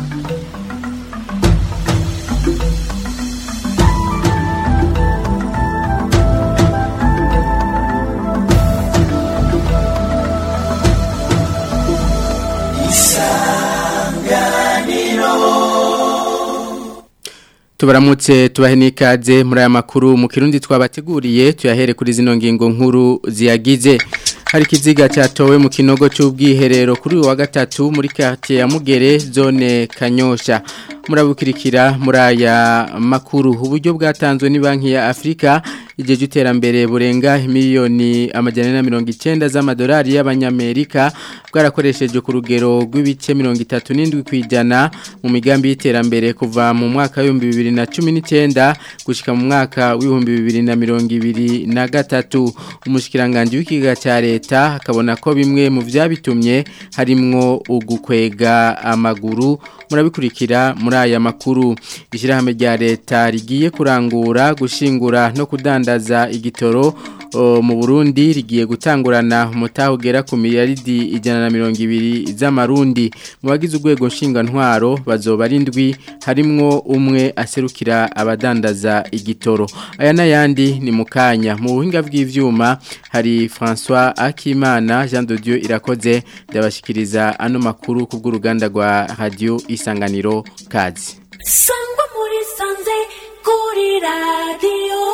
tubaramutse tubahe n'ikaze muri aya makuru mu kirundi twabateguriye tuyahere kuri zino ngingo nkuru ziyagize hari ikiziga cyatowe mu kinogo cy'ubwiherero kuri uyu wa gatatu muri quartier ya Mugere zone Kanyosha murabukirikira muri aya makuru uburyo bwatanzwe ni banki ya Afrika igihe cy'iterambere burenga miliyoni amajana na mirongo icyenda z'amadolari y'abanyamerika bwarakoreshejwe ku rugero rw'ibice mirongo itatu n'indwi ku ijana mu migambi y'iterambere kuva mu mwaka w'ibihumbi bibiri na cumi n'icyenda gushyika mu mwaka w'ibihumbi bibiri na mirongo ibiri na gatatu umushyikirangantego w'ikiga cya leta akabona ko bimwe mu byabitumye harimwo ugukwega amaguru murabikurikira muri aya makuru ishyirahamwe rya leta rigiye kurangura gushingura no kudandaza igitoro mu Burundi rigiye gutangurana umutaho ugera ku miliyaridi ijana na mirongo ibiri z'amarundi mu bagize urwego ntwaro bazoba ari indwi harimwo umwe aserukira abadandaza igitoro aya n'ayandi ni mu kanya mu buhinga bw'ibyuma hari francois akimana jean de dieu irakoze ndabashyikiriza ano makuru ku bw'uruganda rwa radiyo isanganiro kazi sangwa muri sanze kuri radiyo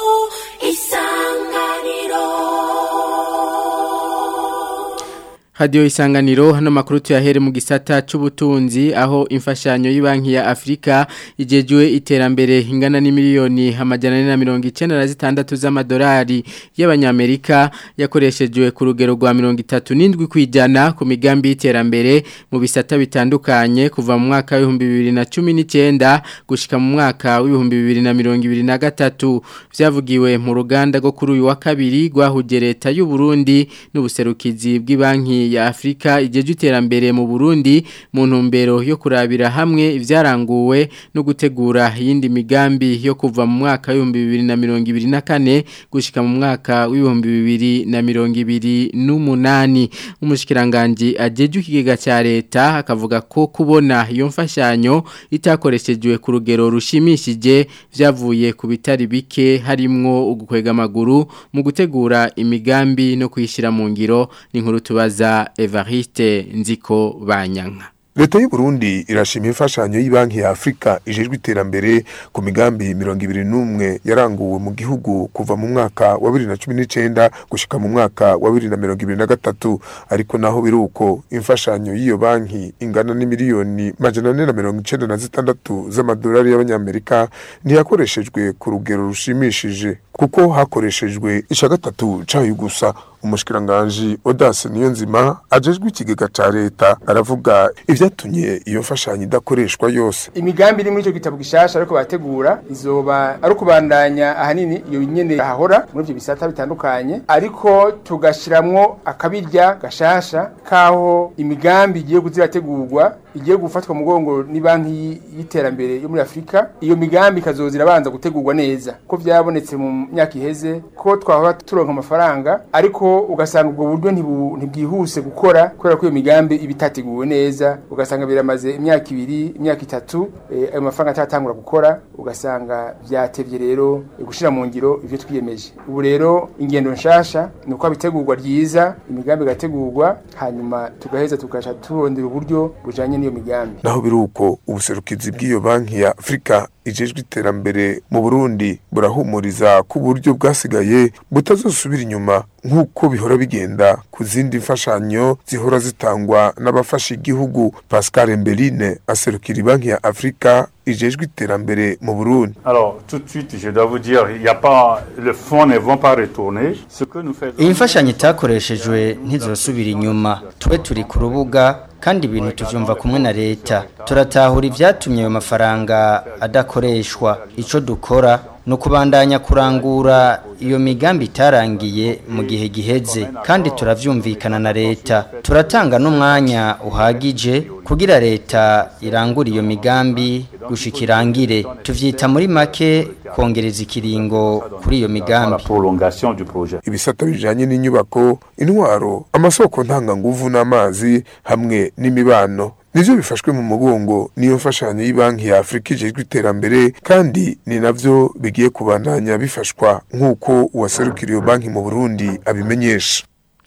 isanganiro Radio isanganiro hano makuru tuyahere mu gisata c'ubutunzi aho imfashanyo y'Ibanki ya Afrika ijejwe iterambere ingana ni miliyoni amajana na mirongo icenda na zitandatu z'amadolari y'abanyamerika yakoreshejwe ku rugero rwa mirongo itatu n'indwi kwijana ku migambi y'iterambere mu bisata bitandukanye kuva mu mwaka w'ibihumbi bibiri na cumi n'icyenda gushika mu mwaka w'ibihumbi bibiri na mirongo ibiri na gatatu vyavugiwe mu ruganda rwo kuri uyu wa kabiri rwahuje leta y'u Burundi n'ubuserukizi bw'ibanki ya Afrika ijeje iterambere mu Burundi mu ntumbero yo kurabira hamwe ivyaranguwe no gutegura yindi migambi yo kuva mu mwaka wa 2024 gushika mu mwaka wa 2028 umushikiranganje ajeje ikigega cya leta akavuga ko kubona iyo mfashanyo itakoreshejwe ku rugero rushimishije vyavuye ku bitari bike harimwo ugukwega amaguru mu gutegura imigambi no kuyishira mu ngiro ni nkuru tubaza Evariste Nziko Banyanka Leta y'u Burundi irashima imfashanyo y'Ibanki ya Afrika ijejwe iterambere ku migambi 21 yaranguwe mu gihugu kuva mu mwaka wa 2019 gushika mu mwaka wa 2023 ariko naho biruko imfashanyo y'iyo banki ingana ni miliyoni majana 496 z'amadolari y'abanyamerika ntiyakoreshejwe ku rugero rushimishije kuko hakoreshejwe isha gatatu cayo gusa umushikiranganje Odase Niyonzima ajejwe ikigega ca leta aravuga ivyatumye iyo mfashanyo idakoreshwa yose imigambi iri muri ico gitabo gishasha ariko bategura izoba ari kubandanya ahanini iyo nyene hahora muri ivyo bisata bitandukanye ariko tugashiramwo akabirya gashasha kaho imigambi igiye kuzirategurwa igiye gufatwa mu mugongo ni banki y'iterambere yo muri Afrika iyo migambi kazoza irabanza gutegurwa neza ko vyabonetse mu myaka iheze ko twahora turonka amafaranga ariko ugasanga ubwo buryo ntibwihuse gukora kubera ko iyo migambi iba itateguwe neza ugasanga biramaze imyaka ibiri imyaka itatu ayo mafaranga atatangura gukora ugasanga byatevye rero gushira mu ngiro ivyo twiyemeje ubu rero ingendo nshasha ni uko bitegurwa ryiza imigambi igategurwa hanyuma tugaheza tugasha turondera uburyo bujanye n'iyo migambi naho biruko ubuserukizi bw'iyo banki ya Afrika ijejwe iterambere mu Burundi burahumuriza ku buryo bwasigaye butazosubira inyuma nk'uko bihora bigenda ku zindi mfashanyo zihora zitangwa n'abafasha igihugu Pascal Mbeline aserukira banki ya Afrika ijejwe iterambere mu Burundi. Alors tout de suite je dois vous dire il y a pas le fonds ne vont pas retourner ce que nous faisons Iyi mfashanyo itakoreshejwe ntizosubira inyuma twe turi ku rubuga kandi ibintu tuvyumva kumwe na leta turatahura ivyatumye ayo mafaranga adakoreshwa ico dukora no kubandanya kurangura iyo migambi itarangiye mu gihe giheze kandi turavyumvikana na leta turatanga n'umwanya uhagije kugira leta irangure iyo migambi gushikirangire tuvyita muri make kongereza ikiringo kuri iyo migambi prolongation du projet ibisata bijanye n'inyubako intwaro amasoko ntanganguvu n'amazi hamwe n'imibano nivyo bifashwe mu mugongo niyo mfashanyo y'Ibanki ya Afrika ijejwe iterambere kandi ni navyo bigiye kubandanya bifashwa nk'uko uwaserukira iyo banki mu Burundi abimenyesha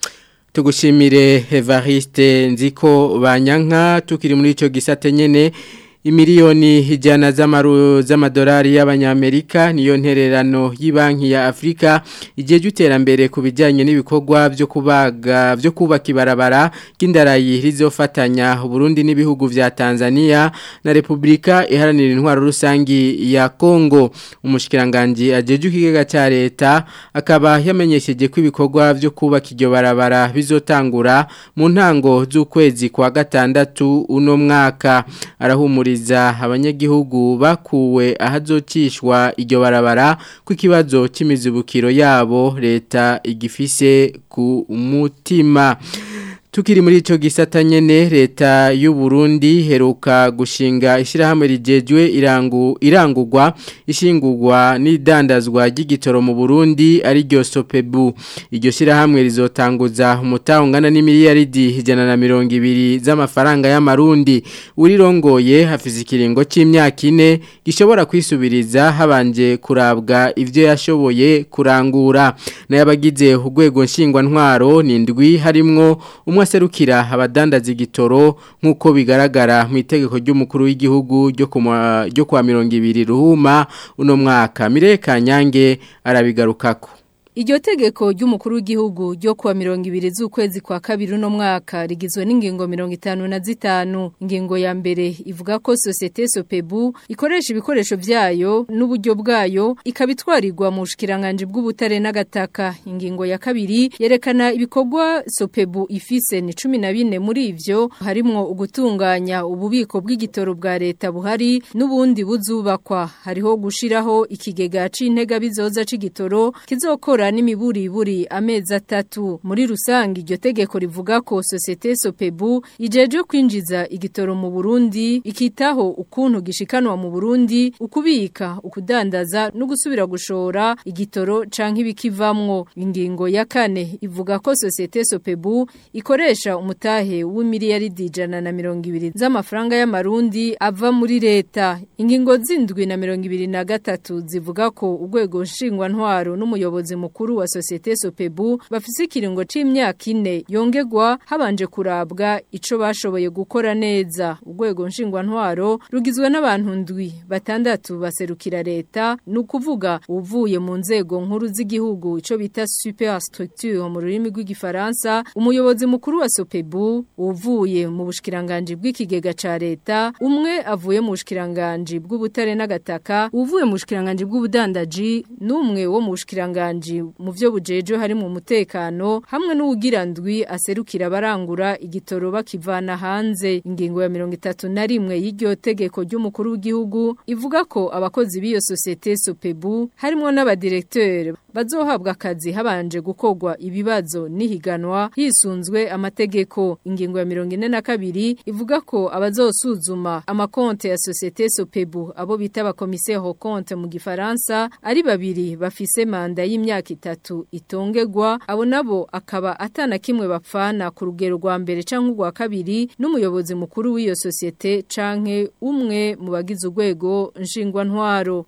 tugushimire Evariste nziko banyanka tukiri muri ico gisate nyene imiliyoni ijana z'amaru z'amadolari y'abanyamerika niyo ntererano y'Ibanki ya Afrika ijeje iterambere ku bijyanye n'ibikorwa byo kubaga byo kubaka ibarabara ry'indarayi rizofatanya Burundi n'ibihugu vya Tanzania na Republika iharanira intwaro rusangi ya Kongo umushikiranganje ajeje ikigega ca leta akaba yamenyesheje ko ibikorwa byo kubaka iryo barabara bizotangura mu ntango z'ukwezi kwa gatandatu uno mwaka arahumura abanyagihugu bakuwe ahazocishwa iryo barabara ku kibazo cy'imizibukiro yabo leta igifise ku mutima Tukiri muri ico gisata nyene leta y'u Burundi heruka gushinga ishirahamwe rijejwe irangu irangurwa ishingurwa n'idandazwa ry'igitoro mu Burundi ari ryo Sopebu iryo shirahamwe rizotanguza umutangana n'imiliyaridi ijana na mirongo ibiri z'amafaranga y'amarundi urirongoye hafize ikiringo c'imyaka ine gishobora kwisubiriza habanje kurabwa ivyo yashoboye kurangura n'abagize urwego nshingwa ntwaro nindwi harimwo umwe aserukira abadandaza igitoro nk'uko bigaragara mu itegeko ry'umukuru w'igihugu ryo kwa mirongo ibiri ruhuma uno mwaka mireka nyange arabigarukako Iryo tegeko ry'umukuru w'igihugu ryo kuwa mirongo ibiri z'ukwezi kwa kabiri uno mwaka rigizwe n'ingingo mirongo itanu na zitanu ingingo ya mbere ivuga ko sosiyete sopebu ikoresha ibikoresho byayo n'uburyo bwayo ikabitwarirwa mu bushikiranganje bw'ubutare n'agataka ingingo ya kabiri yerekana ibikorwa sopebu ifise ni cumi na bine muri ivyo harimwo ugutunganya ububiko bw'igitoro bwa leta buhari n'ubundi buzubakwa hariho gushiraho ikigega c'intega bizoza c'igitoro kizokora n'imiburiburi amezi atatu muri rusange iryo tegeko rivuga ko sosiyete sopebu ijeje kwinjiza igitoro mu Burundi ikitaho ukuntu gishikanwa mu Burundi ukubika ukudandaza no gusubira gushora igitoro canke ibikivamwo ingingo ya kane ivuga ko sosiyete sopebu ikoresha umutahe w'imiliyaridi ijana na mirongo ibiri z'amafaranga y'amarundi ava muri leta ingingo zindwi na mirongo ibiri na gatatu zivuga ko urwego nshingwantwaro n'umuyobozi mukuru mukuru wa societe Sopebu bafise ikiringo c'imyaka ine yongegwa habanje kurabwa ico bashoboye gukora neza urwego nshingwa ntwaro rugizwe n'abantu ndwi batandatu baserukira leta nukuvuga uvuye mu nzego nkuru z'igihugu ico bita superstructure mu rurimi rw'igifaransa umuyobozi mukuru wa Sopebu uvuye mu bushikiranganje bw'ikigega ca leta umwe avuye mu bushikiranganje bw'ubutare n'agataka uvuye mu bushikiranganje bw'ubudandaji n'umwe wo mu bushikiranganje mu byo bujeje harimo umutekano hamwe n'uwugirandwi aserukira abarangura igitoro bakivana hanze ingingo ya mirongo itatu na rimwe y'iryo tegeko ry'umukuru w'igihugu ivuga ko abakozi b'iyo sosiyete sopebu harimo n'abadirekteur bazohabwa akazi habanje gukorwa ibibazo n'ihiganwa hisunzwe amategeko ingingo ya mirongo ine na kabiri ivuga ko abazosuzuma amakonte ya sosiyete sopebu abo bita abakomiseri konte mu gifaransa ari babiri bafise manda y'imyaka itatu itongegwa abo nabo akaba atana kimwe bapfana ku rugero rwa mbere canke urwa kabiri n'umuyobozi mukuru w'iyo sosiyete canke umwe mu bagize urwego nshingwa ntwaro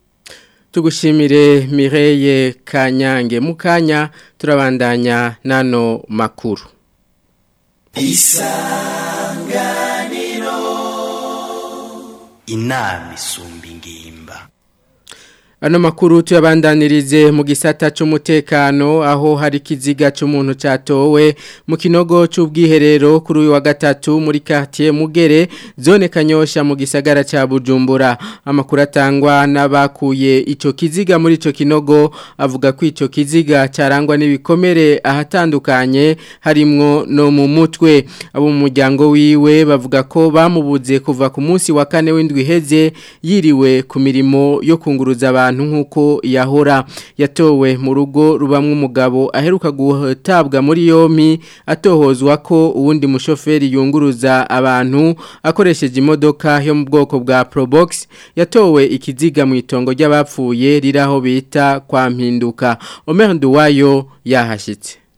tugushimire Mireye Kanyange mukanya turabandanya nano makuru isanganiro inama isumba ingimba Ano makuru tuyabandanirize mu gisata c'umutekano aho hari kiziga c'umuntu catowe mu kinogo c'ubwiherero kuri uyu wa gatatu muri quartier Mugere zone Kanyosha mu gisagara ca Bujumbura amakuru atangwa n'abakuye ico kiziga muri ico kinogo avuga ko ico kiziga carangwa n'ibikomere ahatandukanye harimwo no mu mutwe abo mu muryango wiwe bavuga ko bamubuze kuva ku munsi wa kane w'indwi heze yiriwe ku mirimo yo kunguruza abantu abantu nkuko yahora yatowe mu rugo rubamwe umugabo aheruka gutabwa muri yomi atohozwa ko uwundi mushoferi yunguruza abantu akoresheje imodoka yo mu bwoko bwa Probox yatowe ikiziga mu itongo ry'abapfuye riraho bita kwa mpinduka Omer Nduwayo yahashitse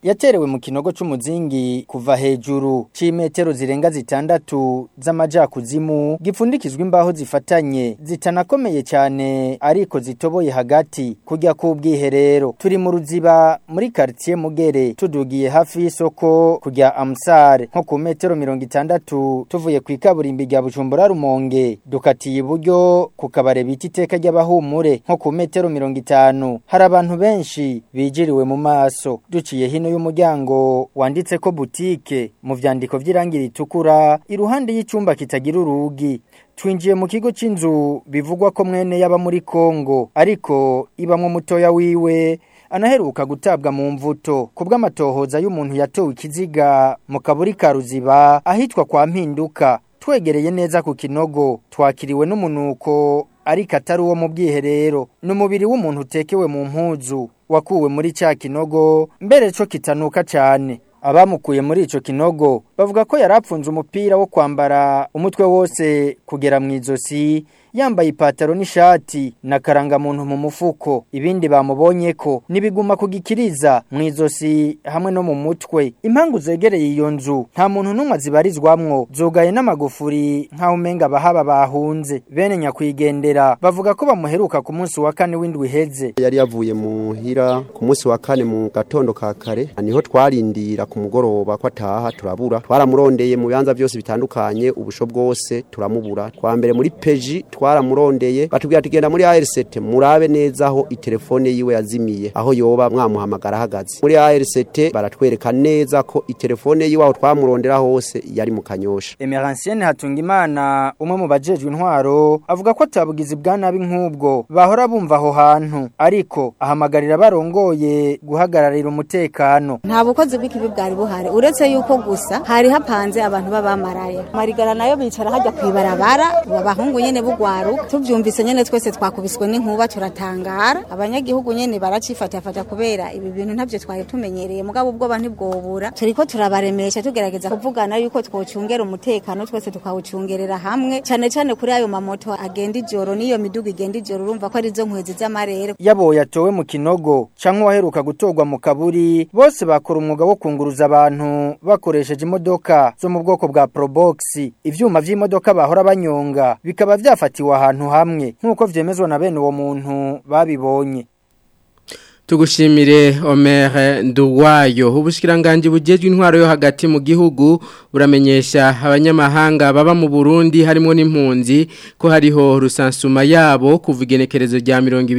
yaterewe mu kinogo c'umuzingi kuva hejuru c'imetero zirenga zitandatu z'amajakuzimu gipfundikizwa imbaho zifatanye zitanakomeye cyane ariko zitoboye hagati kujya k'ubwiherero turi mu ruziba muri quartier Mugere tudugiye hafi y'isoko kujya Amsar nko ku metero mirongo itandatu tuvuye ku ikaburimbi rya Bujumbura Rumonge dukatiye iburyo ku kabare bita iteka ry'abahumure nko ku metero mirongo itanu hari abantu benshi bijiriwe mu maso duciye hino y'umuryango wanditse ko boutique mu vyandiko vy'irangi ritukura iruhande y'icumba kitagira urugi twinjiye mu kigo c'inzu bivugwa ko mwene yaba muri Kongo ariko ibamwe mutoya wiwe anaheruka gutabwa mu mvuto kubw'amatohoza y'umuntu yatowe ikiziga mu kaburi ka ruziba ahitwa kwa mpinduka twegereye neza ku kinogo twakiriwe n'umunuko ariko atari uwo mu bwiherero ni umubiri w'umuntu utekewe mu mpuzu wakuwe muri cya kinogo mbere cyo kitanuka cyane abamukuye muri ico kinogo bavuga ko yarapfunze umupira wo kwambara umutwe wose kugera mu izosi yambaye ipataro n'ishati na karangamuntu mu mufuko ibindi bamubonye ko nibiguma kugikiriza mu izosi hamwe no mu mutwe impangu zegereye iyo nzu nta muntu n'umwe zibarizwamwo zugaye n'amagufuri nk'aho umenga abahaba bahunze bene nyakwigendera bavuga ko bamuheruka ku munsi wa kane w'indwi iheze yari yavuye muhira ku munsi wa kane mu gatondo ka kare niho twarindira ku mugoroba ko ataha turabura twaramurondeye mu bibanza byose bitandukanye ubusho bwose turamubura twa mbere muri peji twaramurondeye batubwira tugenda muri ARCT murabe neza aho itelefone yiwe yazimiye aho yoba mwamuhamagara ahagaze muri ARCT baratwereka neza ko itelefone yiwe aho twamurondera hose yari mu kanyosha Emeransienne Hatungimana umwe mu bajejwe intwaro avuga ko atabugizi bwa nabi nk'ubwo bahora bumva aho hantu ariko ahamagarira barongoye guhagararira umutekano nta bukozi bw'ikibi bwari buhari uretse yuko gusa hari hapanze abantu b'abamaraya marigara nayo bicara hajya kwibarabara abahungu nyene bugwaruka tuvyumvise nyene twese twakubiswe n'inkuba turatangara abanyagihugu nyene baracifatafata kubera ibi bintu ntavyo twari tumenyereye mugabo ubwo bantu bwobura turiko turabaremesha tugerageza kuvugana yuko twocungera umutekano twese tukawucungerera hamwe cane cane kuri ayo mamoto agenda ijoro n'iyo miduga igenda ijoro urumva ko ari zo nkwezi z'amarere yabo yatowe mu kinogo canke waheruka gutorwa mu kaburi bose bakora umwuga wo kunguruza abantu bakoresheje imodoka zo mu bwoko bwa Probox ivyuma vy'imodoka bahora banyonga bikaba vyafatiwe ahantu hamwe nk'uko vyemezwa na bene uwo muntu babibonye Tugushimire Omer Nduwayo ubushikiranganje bujejwe intwaro yo hagati mu gihugu buramenyesha abanyamahanga baba mu Burundi harimo n'impunzi ko hariho rusansuma yabo kuva igenekerezo rya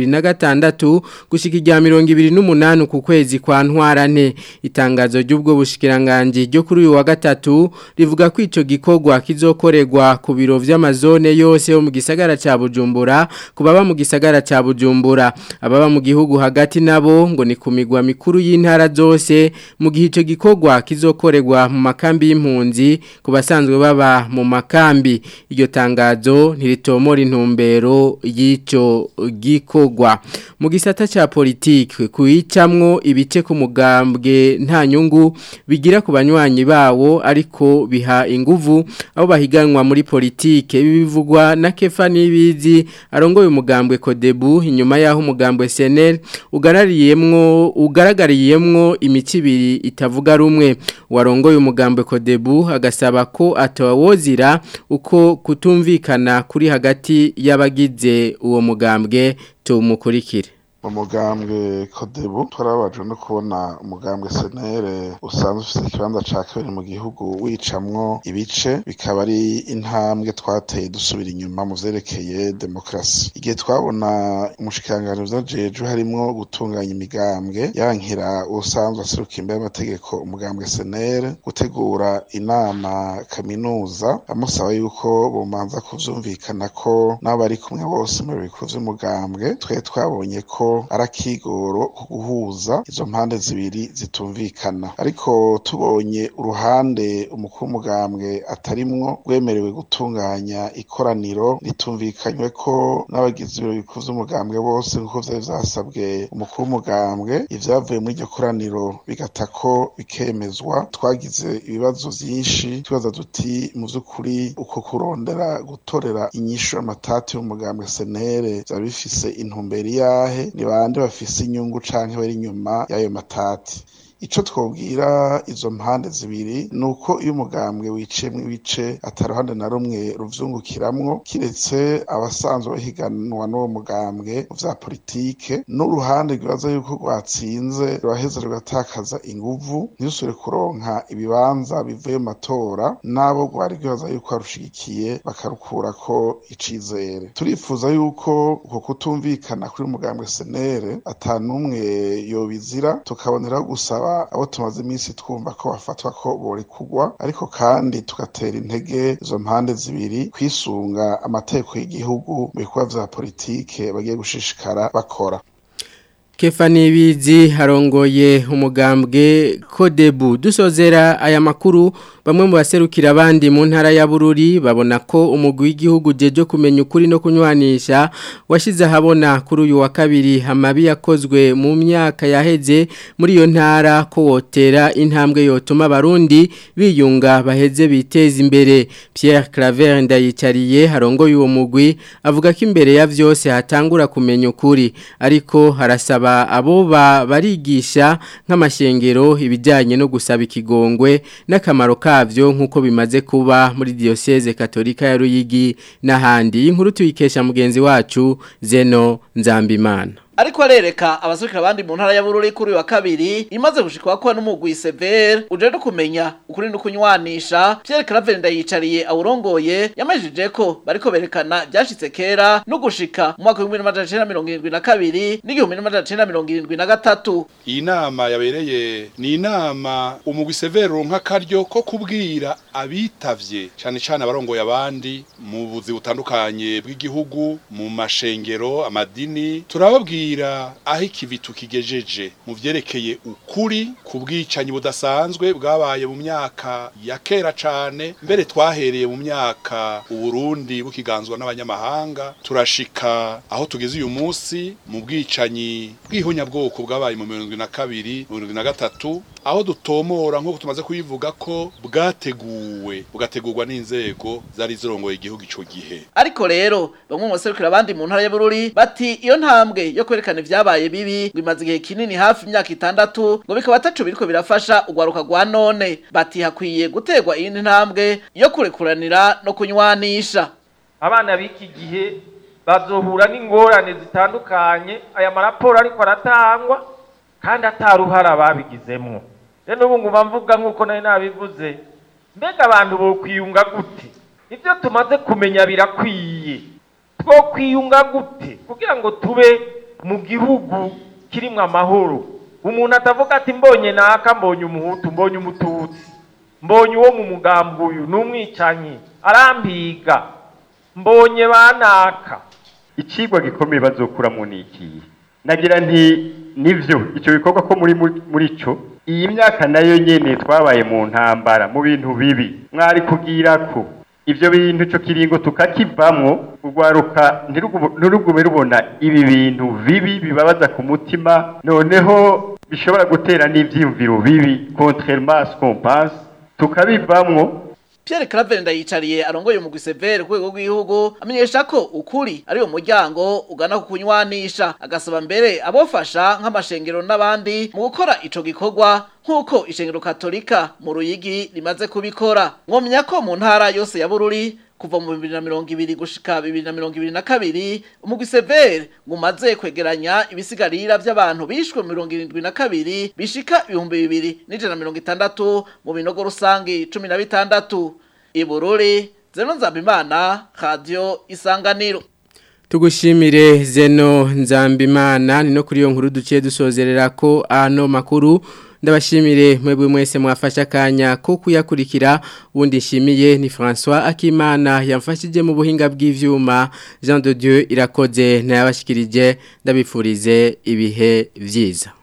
2026 gushika rya 2028 ku kwezi kwa ntwarane itangazo ry'ubwo bushikiranganje ryo kuri uyu wa gatatu rivuga ko ico gikorwa kizokorerwa ku biro vy'amazone yose yo mu gisagara ca Bujumbura kubaba mu gisagara ca Bujumbura ababa mu gihugu hagati nabo ngo ni kumigwa mikuru y'intara zose mu gihe ico gikorwa kizokorerwa mu makambi y'impunzi ku basanzwe baba mu makambi iryo tangazo ntiritomora intumbero y'ico gikorwa mu gisata ca politike kuyicamwo ibice ku mugambwe nta nyungu bigira ku banywanyi bawo ariko biha inguvu abo bahiganwa muri politike bivugwa na Kefa Nibizi arongoye umugambwe Kodebu inyuma yaho umugambwe SNL ugarariyemwo ugaragariyemwo imici ibiri itavuga rumwe warongoye umugambwe Kodebu agasaba ko atawozira uko kutumvikana kuri hagati y'abagize uwo mugambwe tumukurikire umugambwe kodebu twarabajwe no kubona umugambwe senere usanzwe ufite ikibanza ca kabiri mu gihugu wicamwo ibice bikaba ari intambwe twateye dusubira inyuma mu vyerekeye demokarasi igihe twabona umushikiranganji vyajejwe harimwo gutunganya imigambwe yankira usanzwe aseruka imbere y'amategeko umugambwe senere gutegura inama kaminuza amusaba yuko bomanza kuvyumvikana ko n'abo bari kumwe bose mu bikuru vy'umugambwe twe twabonye ko arakigoro ku guhuza izo mpande zibiri zitumvikana ariko tubonye uruhande umukuru w'umugambwe atarimwo rwemerewe gutunganya ikoraniro ritumvikanywe ko n'abagize ibiro bikuru vy'umugambwe bose nk'uko vyari vyasabwe umukuru w'umugambwe ivyavuye muri iryo koraniro bigata ko bikemezwa twagize ibibazo vyinshi tubaza duti mu vy'ukuri uko kurondera gutorera inyishu amatati y'umugambwe senere vyari bifise intumbero iyahe ni bande bafise inyungu canke bari inyuma y'ayo matati ico twobwira izo mpande zibiri nuko iyo umugambwe wiciyemwo ibice ataruhande na rumwe ruvyungukiramwo kiretse abasanzwe bahiganwa n'uwo mugambwe mu vya politike n'uruhande rwibaza yuko rwatsinze ruraheza rugatakaza inguvu ntirusubire kuronka ibibanza bivuye mu matora n'abo rwari rwibaza yuko barushigikiye bakarukurako icizere turifuza yuko uko kutumvikana kuri mugambwe senere atanumwe yobizira tukaboneraho gusaba abo tumaze iminsi twumva ko bafatwa ko borekugwa ariko kandi tugatera intege izo mpande zibiri kwisunga amategeko y'igihugu mu bikorwa vya politike bagiye gushishikara bakora Kefani Bizi harongoye umugambwe Kodebu dusozera aya makuru bamwe mu baserukira abandi mu ntara ya Bururi babona ko umugwi w'igihugu jeje kumenya ukuri no kunywanisha washize habona kuri uyu wa kabiri hamabi yakozwe mu myaka yaheze muri iyo ntara ko wotera intambwe yotuma abarundi biyunga baheze biteza imbere Pierre Claver ndayicariye harongoye uwo mugwi avuga ko imbere ya vyose hatangura kumenya ukuri ariko harasaba abo barigisha nk'amashengero ibijyanye no gusaba ikigongwe n'akamaro kavyo nk'uko bimaze kuba muri diyoseze katolika ya ruyigi n'ahandi inkuru tuyikesha mugenzi wacu zeno nzambimana ariko arereka abasukira abandi mu ntara ya Bururi kuri wa kabiri imaze gushikwa ko n'umugwi Sever uje no kumenya ukuri no kunywanisha Pierre Claver ndayicariye awurongoye yamajije ko bariko berekana byashitse kera no gushika mu mwaka wa 1972 n'igihumbi 1973 iyi nama yabereye ni inama umugwi Sever ronka karyo ko kubwira abitavye cyane cyane abarongoye abandi mu buzi butandukanye bw'igihugu mu mashengero amadini turababwira aho ikivi tukigejeje mu vyerekeye ukuri ku bwicanyi budasanzwe bwabaye mu myaka ya kera cane mbere twahereye mu myaka uburundi bukiganzwa n'abanyamahanga turashika aho tugeze uyu munsi mu bwicanyi bw'ihunyabwoko bwabaye mu mirongo na kabiri mu mirongo na gatatu aho dutomora nk'uko tumaze kubivuga ko bwateguwe bugategurwa n'inzego zari zirongoye igihugu ico gihe ariko rero bamwe mu baserukira abandi mu ntara ya Bururi bati iyo ntambwe yo kwerekana ivyabaye bibi ngo imaze igihe kinini hafi imyaka itandatu ngo bikaba ataco biriko birafasha ugwaruka rwa none bati hakwiye gutegwa iyindi ntambwe yo kurekuranira no kunywanisha abana b'iki gihe bazohura n'ingorane zitandukanye aya maraporo ariko aratangwa kandi ataruhara babigizemwo rero ubu ngubu mvuga nk'uko nari nabivuze mbega abantu bokwiyunga gute ibyo tumaze kumenya birakwiye two kwiyunga gute kugira ngo tube mu gihugu kirimo amahoro umuntu atavuga ati mbonye naka mbonye umuhutu mbonye umututsi mbonye uwo mu mugambi uyu ni umwicanyi arambiga mbonye banaka ikigwa gikomeye bazokuramo ni ikihe nagira nti nivyo ico bikorwa ko muri muri ico iyi myaka nayo nyene twabaye mu ntambara mu bintu bibi mwari kugira ko ivyo bintu ico kiringo tukakivamwo urwaruka ntirugume rubona ibi bintu bibi bibabaza ku mutima noneho bishobora gutera n'ivyiyumviro bibi contrairement à ce qu'on pense tukabivamwo Pierre Claver ndayicariye arongoye mu Gisevere kwego rw'igihugu amenyesha ko ukuri ari umuryango ugana ku kunywanisha agasaba mbere abofasha nk'amashengero n'abandi mu gukora ico gikorwa nk'uko ishengero katolika mu ruyigi rimaze kubikora mwomenya ko mu ntara yose ya Bururi kuva mu 2020 gushika 2022 umugwi Sever ngumaze kwegeranya ibisigarira by'abantu bishwe mu 2072 bishika 2160 mu binogo rusangi 16 Ibururi Zeno Nzabimana Radio Isanganiro Tugushimire Zeno Nzambimana ni no kuri yo nkuru duciye dusozerera ko ano makuru ndabashimire mwebwe mwese mwafasha akanya ko kuyakurikira ubundi nshimiye ni François Akimana yamfashije mu buhinga bw'ivyuma Jean de Dieu irakoze ntayabashikirije ndabifurize ibihe vyiza